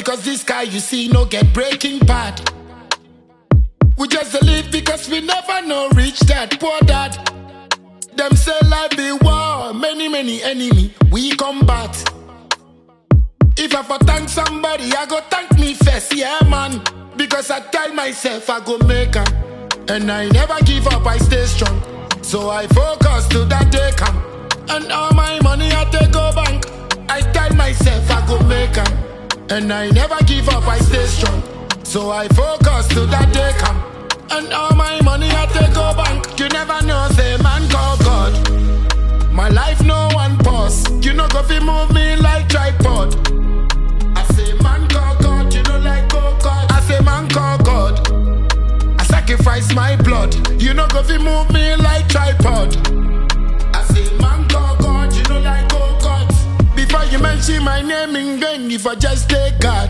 because this guy you see no get breaking bad. We just dey live because we never know reach that poor dad. Them say life be war, many many enemy we combat. If I for thank somebody, I go thank me first, yeah man. Because I tell myself I go make am, and I never give up, I stay strong. So I focus till that day come, and all my money I take go bank. I tell myself I go make am, and I never give up, I stay strong. So I focus till that day come, and all my money I take go bank. You never know, say man call God. My life no one pause. You know go fi move me like tripod. I say man call God, you know like go God. I say man call God. I sacrifice my blood. You know go fi move me like tripod. I say man call God, you know like go God. Before you mention my name in vain, if I just take God.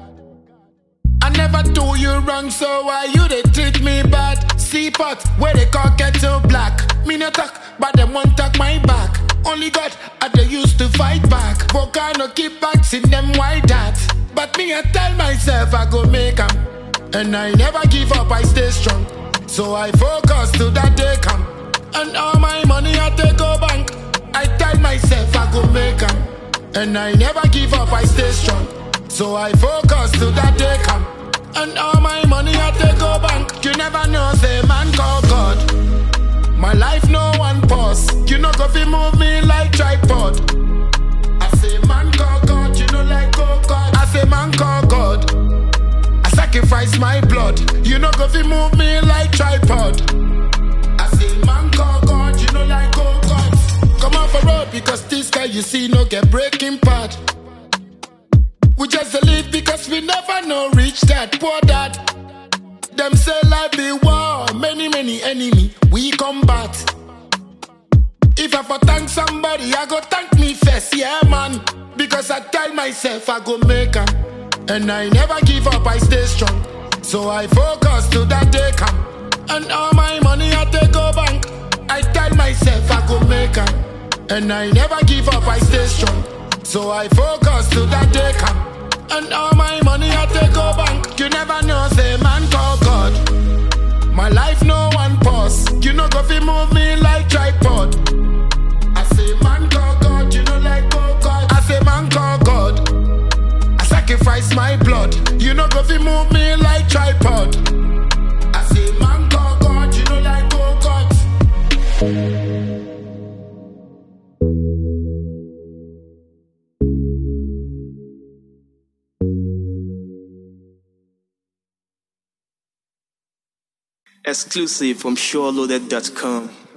I never do you wrong, so why you they treat me bad? See pot where they call kettle black. Me no talk, but them won't talk my back. Only God I they used to fight back. Volcano keep back, see them why that. But me I tell myself I go make 'em, and I never give up, I stay strong. So I focus till that day come, and all my money I take go bank. I tell myself I go make 'em, and I never give up, I stay strong. So I focus till that day come. And all my money I take go bank. You never know, say man call God. My life no one pause. You know go fi move me like tripod. I say man call God, you know like go God. I say man call God. I sacrifice my blood. You know go fi move me like tripod. I say man call God, you know like go God. Come off a road because this guy you see no get breaking part. We just dey live because we never know reach that poor dad. Them say life be war, many many enemy we combat. If I for thank somebody, I go thank me first, yeah man. Because I tell myself I go make 'em, and I never give up, I stay strong. So I focus till that day come, and all my money I take go bank. I tell myself I go make 'em, and I never give up, I stay strong. So I focus till that day come, and all my money I take go bank. You never know, say man call God. My life no one pause. You know go fi move me like tripod. I say man call God, you know like go God. I say man call God. I sacrifice my blood. You know go fi move me like tripod. I say man call God, you know like go God. Exclusive from SureLoaded.com.